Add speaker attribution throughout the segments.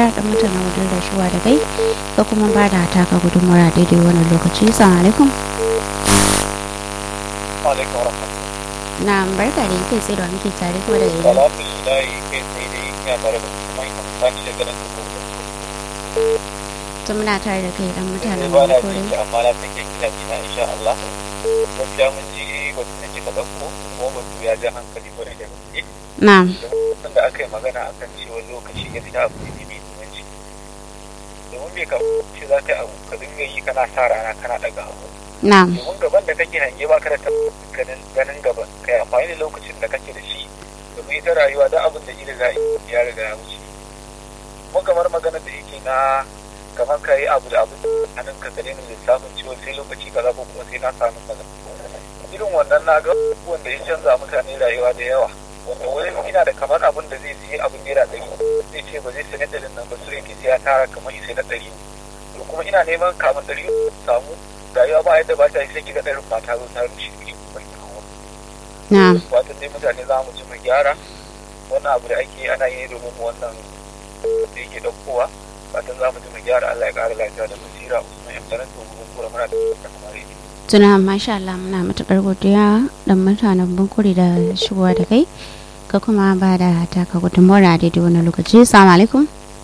Speaker 1: dan mutanen wajen da shuwa da kai ka kuma ba da taka gudunmawa daidai wannan lokaci assalamu alaikum
Speaker 2: alaikum warahmatullahi
Speaker 1: na barka da kai tsaye da muke tare kuma daga ina
Speaker 2: alhamdulillah kai sai dai ina tare da kuma ina sani da ganin ku
Speaker 1: tun muna tare da kai dan mutanen
Speaker 2: ba na
Speaker 1: kore
Speaker 2: ji amma na san kina kina insha Allah gaskiya mun ji batu da kika dauko kuma batu ya ja hankali kwarai da gaske
Speaker 1: na
Speaker 2: don da aka yi magana akan cewa lokaci gaskiya abu ne mai muhimmanci domin bai kamata za ka yi abu ka dinga yi kana sa rana kana daga abu
Speaker 1: na
Speaker 2: domin gaban da kake hange ba ka da tabbacin ganin ganin gaban kai amfani da lokacin da kake da shi domin ita rayuwa da abin da ila ya riga ya wuce kuma kamar magana da yake na kamar ka yi abu da abu hannun ka ka daina lissafin ciwon sai lokaci kaza ko kuma sai na samu kaza irin wannan na ga wanda ya canza mutane rayuwa da yawa wanda wani ina da kamar abin da zai siya abin naira ɗari zai ce ba zai sanar da nan ba su yake sai ya tara kamar isai na ɗari to kuma ina neman kamar ɗari samu rayuwa ba yadda ba ta yi sai kiga ɗarin ba ta zo ta rushe kuɗi bai kawo
Speaker 1: na
Speaker 2: watan dai mutane za mu ji mu gyara wannan abu da ake ana yi domin wannan da yake ɗaukowa fatan za mu ji mu gyara Allah ya ƙara lafiya da basira Usman ya karanta mu kura muna da kamar yake
Speaker 1: tuna masha Allah muna matukar godiya dan mutanen bunkuri da shigowa da kai ka kuma ba da taka gudunmawa daidai wannan lokaci assalamu alaikum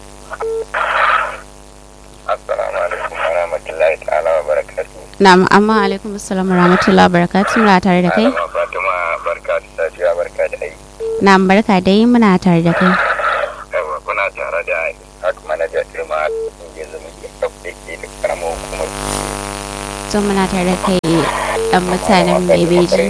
Speaker 2: Assalamu alaikum wa rahmatullahi ta'ala wa barakatuh
Speaker 1: na amma alaikum assalamu rahmatullahi barakatuh muna tare da kai
Speaker 2: Malama Fatima barka da safiya barka da aiki
Speaker 1: na barka dai muna tare da kai
Speaker 2: yawa kuna tare da hak manaja firma yanzu muke kafa ke da karamar hukumar
Speaker 1: tun muna tare da kai dan mutanen bebeji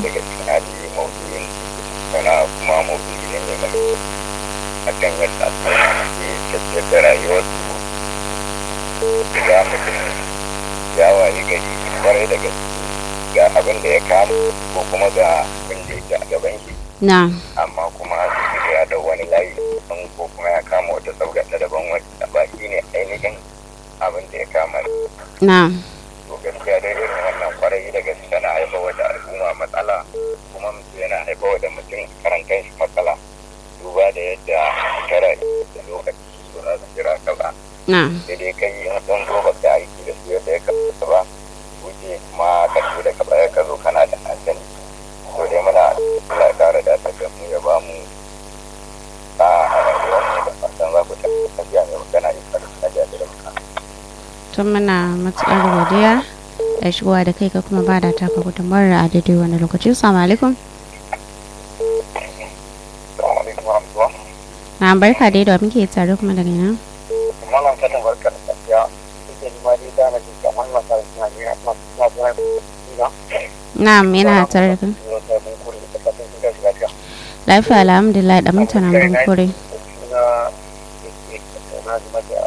Speaker 2: sana kuma maudu'i ne mai mai akan yadda ke tafiyar da rayuwarsu ga mutum ya waye gari kwarai da gaske ga abin da ya kama ko kuma ga abin da yake a gaban shi
Speaker 1: na
Speaker 2: amma kuma sai ya da wani layi daban ko kuma ya kama wata sauga ta daban wacce ba shi ne ainihin abin da ya kama
Speaker 1: na
Speaker 2: to gaskiya dai irin wannan kwarai da gaske tana haifar da al'umma matsala kuma mutum yana haifar da mutum karan kanshi matsala duba da yadda shekara da lokaci ba za su jira ka ba
Speaker 1: na
Speaker 2: sai dai kai in sun zo ba ka aiki da su yadda ya kamata ba wuce kuma ka zo da ka baya ka zo kana da hankali to dai muna Allah ya kara da ta da mu ya ba mu a rayuwar mu da fatan za ku ta tafiya mai magana ya fara tafiya da muka
Speaker 1: tun muna matukar godiya da shigowa da kai ka kuma ba da taka gudunmawar a daidai wannan lokaci assalamu alaikum
Speaker 2: Assalamu alaikum wa rahmatullah
Speaker 1: na barka dai da muke tare kuma daga nan
Speaker 2: malam fatan barka da tafiya suke ji ma dai da na ji kamar masu suna ne suna suna suna suna
Speaker 1: na yana tare da kai
Speaker 2: suna suna mun kuri da fatan sun gaji lafiya
Speaker 1: lafiya alhamdulillah da mutanen bunkuri
Speaker 2: suna yake tattauna game da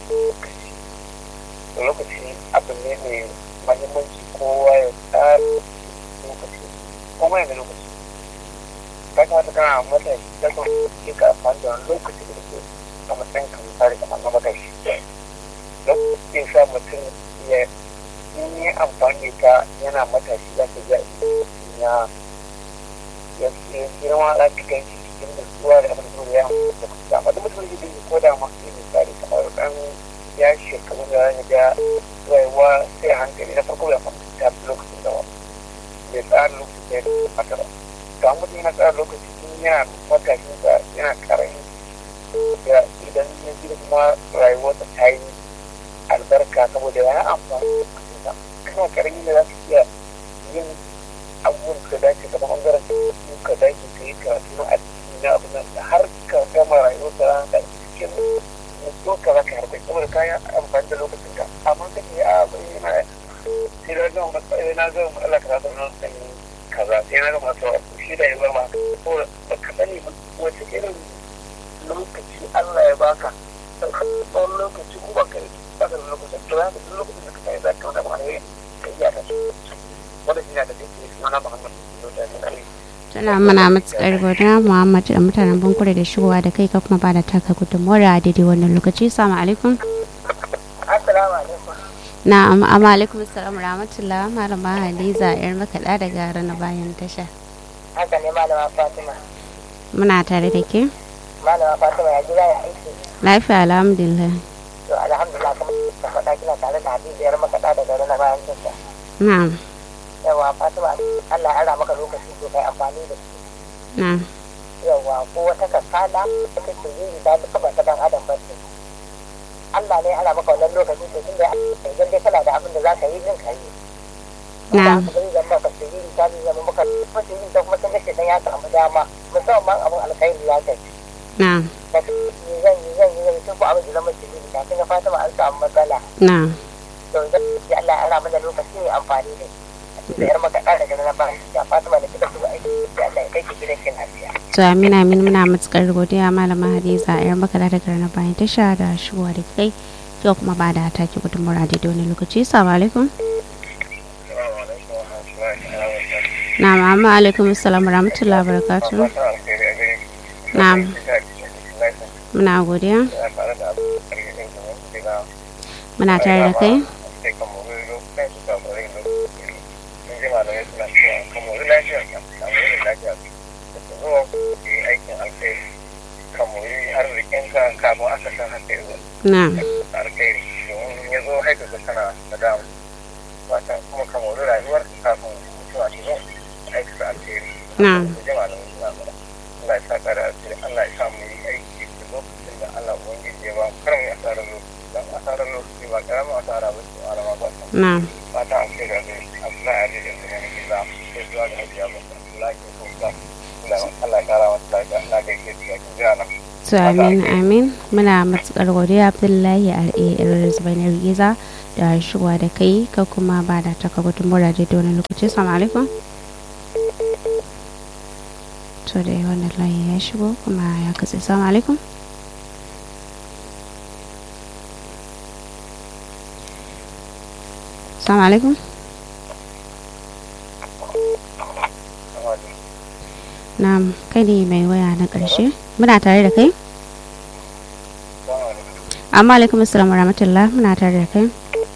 Speaker 2: lokaci abu ne mai mahimmanci kowa ya tsara lokaci kuma yana lokaci ka kamata kana matashi ta kan ke ka amfani da wani lokaci da ke a matsayin ka misali kamar na matashi lokaci ya sa mutum ya in yi amfani da ta yana matashi za ka ga ya ya girma za ka gan shi cikin nutsuwa da abin da ya amfani da amma duk mutum da ke ko da ma ke misali kamar dan ya shekaru da ya ga rayuwa sai hankali na farko ya fahimci ta lokacin da bai tsara lokacin da ya kamata ba to an mutum yana tsara lokaci tun yana matashin sa yana karami da idan ya ji kuma rayuwarsa ta yi albarka saboda ya amfani da kana karami da za ka iya yin abubuwan ka dace kamar bangaren su ka dace ka yi karatu na addini na abu nan har ka gama rayuwarka da cikin mutuwa ka za ka harkar saboda kayan amfani da lokacin ka amma ka ce a bai yana sai na gama matsayi na gama matsala ka zata nan san kaza sai na gama masu shi da ya zama ko ba ka sani ba wace irin lokaci Allah ya baka tsawon lokaci ko ba ka yi ba ka da lokacin to ya duk lokacin da ka kai za ka wata ma ne ka iya ka ci wanda shi na da take suna na Muhammad da ne
Speaker 1: tana mana matukar godiya muhammad da mutanen bunkure da shigowa da kai ka kuma ba da taka gudunmawar a daidai wannan lokaci assalamu alaikum
Speaker 3: Assalamu alaikum.
Speaker 1: na amma alaikum assalam rahmatullah malama hadiza yar makaɗa daga rana bayan tasha
Speaker 3: Haka ne malama Fatima.
Speaker 1: muna tare da ke
Speaker 3: malama fatima ya gida ya aiki
Speaker 1: lafiya alhamdulillah
Speaker 3: to alhamdulillah kuma da faɗa kina tare da hadijiyar makaɗa da gari na bayan tunda
Speaker 1: na'am
Speaker 3: yawa fatima allah ya ara maka lokaci to kai amfani da shi
Speaker 1: na'am
Speaker 3: yawa ko wata kasala da kake yi da duka ba ta dan adam ba ce Allah ne ya ara maka wannan lokaci to tunda idan dai kana da abin da za ka yi din ka yi
Speaker 1: Na'am.
Speaker 3: Ba ka zama ka tsiri ta zama maka tsiri ta kuma tun da ke dan ya samu dama musamman abin alkhairi ya kai
Speaker 1: na'am
Speaker 3: da ni zan yi zan yi zan yi tun ko abin da zama tsiri ta kin ga Fatima an samu matsala
Speaker 1: na'am
Speaker 3: to zan yi Allah ya ara mana lokaci ne amfani da shi da yar maka da daga na ba ya Fatima da kika zuwa aiki da Allah ya kai ki gidan kin lafiya
Speaker 1: to amina amin muna matukar godiya malama hadiza yar makala da na bayan tasha da shigowa da kai yau kuma ba da take gudunmawar da wani lokaci assalamu alaikum na'am amma alaikum assalam warahmatullahi wabarakatuh na'am muna godiya muna tare da kai
Speaker 2: kafin aka san haka yi
Speaker 1: na'am
Speaker 2: alkhairi domin ya zo haika ka kana da damu wata kuma ka mori rayuwar kafin mutuwa ta zo aikata alkhairi
Speaker 1: na'am
Speaker 2: jama'a da mutuwa ba Allah ya sa kara asiri Allah ya sa mu yi aiki da lokacin da Allah ubangiji ya ba mu kar mu yi asarar lokaci dan asarar lokaci ba karamin asara ba ce alama ba ta
Speaker 1: na'am
Speaker 2: fata alkhairi da Abdullahi Ali da kuma ne za sai zuwa ga hajiya ba Allah ya kusa Allah ya kara wata lafiya Allah ya gaishe da jira na
Speaker 1: to amin amin muna matukar godiya abdullahi al'ar zubainar giza da shigowa da kai ka kuma ba da taka gudunmawar da wani lokaci salamu alaikum to da wannan layi ya shigo kuma ya katse salamu alaikum salamu alaikum na kai ne mai waya na ƙarshe muna tare da kai amma alaikum assalam wa rahmatullah muna tare da kai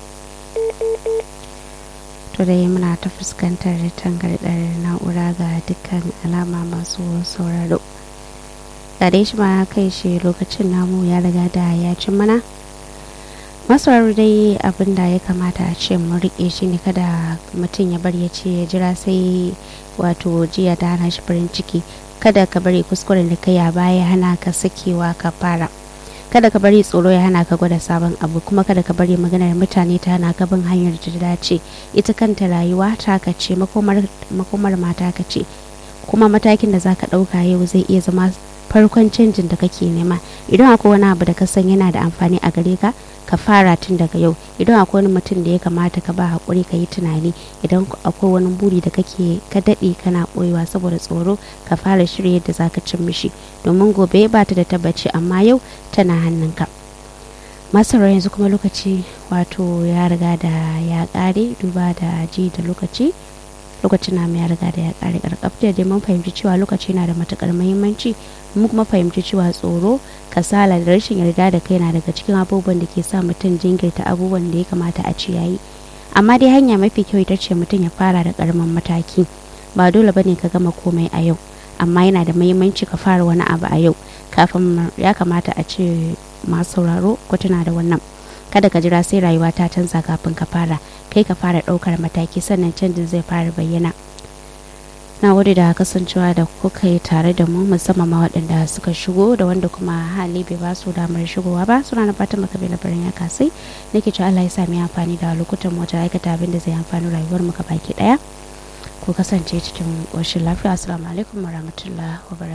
Speaker 1: to dai muna ta fuskantar tangardar na'ura ga dukkan alama masu sauraro ga dai shi ma kai shi lokacin namu ya riga da ya cin mana masauraro dai abin da ya kamata a ce mu riƙe shi ne kada mutum ya bari ya ce ya jira sai wato jiya ta hana shi farin ciki kada ka bari kuskuren da kai a baya hana ka sakewa ka fara kada ka bari tsoro ya hana ka gwada sabon abu kuma kada ka bari maganar mutane ta hana ka bin hanyar da ta dace ita kanta rayuwa ta ka ce makomar mata ka ce kuma matakin da zaka ɗauka yau zai iya zama farkon canjin da kake nema idan akwai wani abu da ka san yana da amfani a gare ka ka fara tun daga yau idan akwai wani mutum da ya kamata ka ba haƙuri ka yi tunani idan akwai wani buri da kake ka daɗe kana ɓoyewa saboda tsoro ka fara shirya yadda zaka cin mishi domin gobe ba ta da tabbaci amma yau tana hannunka masarar yanzu kuma lokaci wato ya riga da ya ƙare duba da ji da lokaci lokacin na ya riga da ya ƙare ƙarƙaf da dai mun fahimci cewa lokaci na da matuƙar muhimmanci mun kuma fahimci cewa tsoro kasala da rashin yarda da kai na daga cikin abubuwan da ke sa mutum jinkirta abubuwan da ya kamata a ci yayi amma dai hanya mafi kyau ita ce mutum ya fara da karamin mataki ba dole bane ka gama komai a yau amma yana da muhimmanci ka fara wani abu a yau kafin ya kamata a ce masu sauraro ko tana da wannan kada ka jira sai rayuwa ta canza kafin ka fara kai ka fara ɗaukar mataki sannan canjin zai fara bayyana na gode da kasancewa da kuka yi tare da mu musamman ma waɗanda suka shigo da wanda kuma hali bai ba su damar shigowa ba suna na fatan maka bai labarin ya kasai nake cewa Allah ya sami amfani da lokutan mu wajen aikata abin da zai amfani rayuwar mu baki daya ku kasance cikin ƙoshin lafiya assalamu alaikum warahmatullahi wabarakatuh